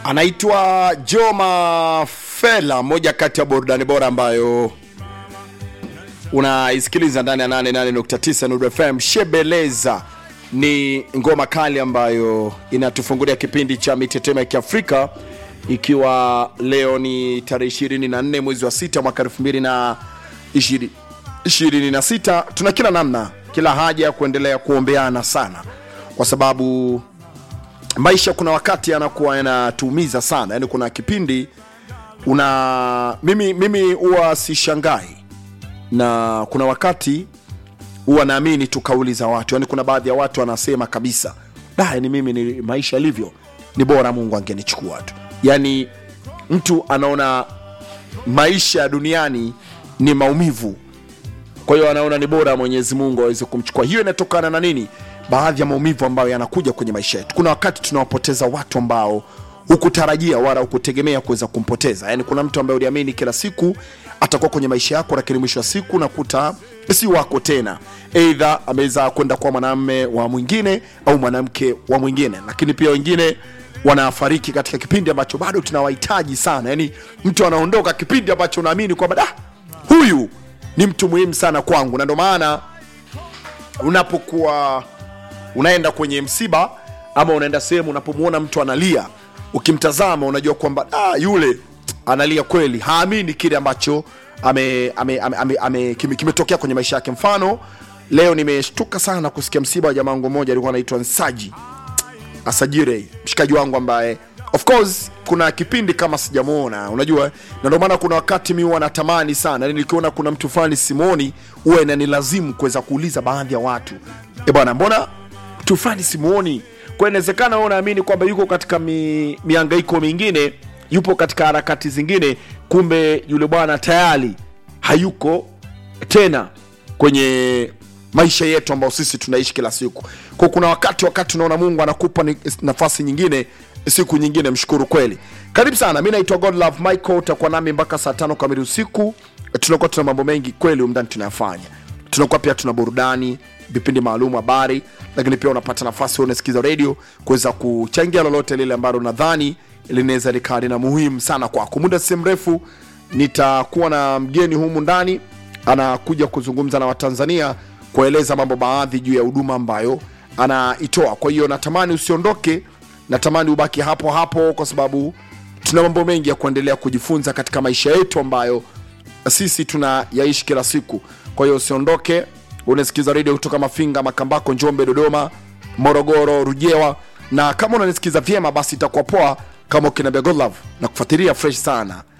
anaitwa Joma Fela, moja kati ya burudani bora ambayo unaisikiliza ndani ya 88.9 Nuru FM. Shebeleza ni ngoma kali ambayo inatufungulia kipindi cha mitetemo ya Kiafrika, ikiwa leo ni tarehe 24 mwezi wa sita mwaka 2026. Tuna kila namna, kila haja ya kuendelea kuombeana sana, kwa sababu maisha kuna wakati yanakuwa yanatuumiza sana. Yani kuna kipindi una mimi mimi huwa sishangai na kuna wakati huwa naamini tu kauli za watu. Yani kuna baadhi ya watu wanasema kabisa, da, yani mimi ni maisha yalivyo, ni bora Mungu angenichukua tu. Yani mtu anaona maisha ya duniani ni maumivu, kwa hiyo anaona ni bora Mwenyezi Mungu aweze kumchukua. Hiyo inatokana na nini? Baadhi ya maumivu ambayo yanakuja kwenye maisha yetu. Kuna wakati tunawapoteza watu ambao hukutarajia wala hukutegemea kuweza kumpoteza. Yani kuna mtu ambaye uliamini kila siku atakuwa kwenye maisha yako, lakini mwisho wa siku nakuta si wako tena, eidha ameweza kwenda kwa mwanamme wa mwingine au mwanamke wa mwingine. Lakini pia wengine wanafariki katika kipindi ambacho bado tunawahitaji sana. Yani mtu anaondoka kipindi ambacho unaamini kwamba da, huyu ni mtu muhimu sana kwangu, na ndio maana unapokuwa unaenda kwenye msiba ama unaenda sehemu unapomwona mtu analia, ukimtazama unajua kwamba ah, yule analia kweli, haamini kile ambacho ame, ame, ame, ame, ame, kime- kimetokea kwenye maisha yake. Mfano, leo nimeshtuka sana kusikia msiba wa jamaa wangu mmoja alikuwa anaitwa Nsaji Asajire, mshikaji wangu ambaye of course kuna kipindi kama sijamuona, unajua, na ndio maana kuna wakati mi huwa natamani sana, yani nikiona kuna mtu fulani simuoni, huwa inanilazimu kuweza kuuliza baadhi ya watu, e bwana, mbona mtu fulani simuoni? Kwa inawezekana wewe unaamini kwamba yuko katika mi, miangaiko mingine, yupo katika harakati zingine, kumbe yule bwana tayari hayuko tena kwenye maisha yetu ambayo sisi tunaishi kila siku. Kwa kuna wakati wakati unaona Mungu anakupa ni- nafasi nyingine, siku nyingine, mshukuru kweli. Karibu sana, mi naitwa God Love Michael, utakuwa nami mpaka saa tano kamili usiku. Tunakuwa tuna mambo mengi kweli umndani tunayafanya, tunakuwa pia tuna burudani, vipindi maalum, habari, lakini pia unapata nafasi wewe unasikiza radio kuweza kuchangia lolote lile ambalo nadhani linaweza likawa lina muhimu sana kwako. Muda si mrefu nitakuwa na mgeni humu ndani anakuja kuzungumza na Watanzania kueleza mambo baadhi juu ya huduma ambayo anaitoa. Kwa hiyo natamani usiondoke, natamani ubaki hapo hapo, kwa sababu tuna mambo mengi ya kuendelea kujifunza katika maisha yetu ambayo sisi tunayaishi kila siku. Kwa hiyo usiondoke, unasikiza redio kutoka Mafinga, Makambako, Njombe, Dodoma, Morogoro, Rujewa, na kama unanisikiza vyema, basi itakuwa poa kama ukiniambia God love na kufuatilia fresh sana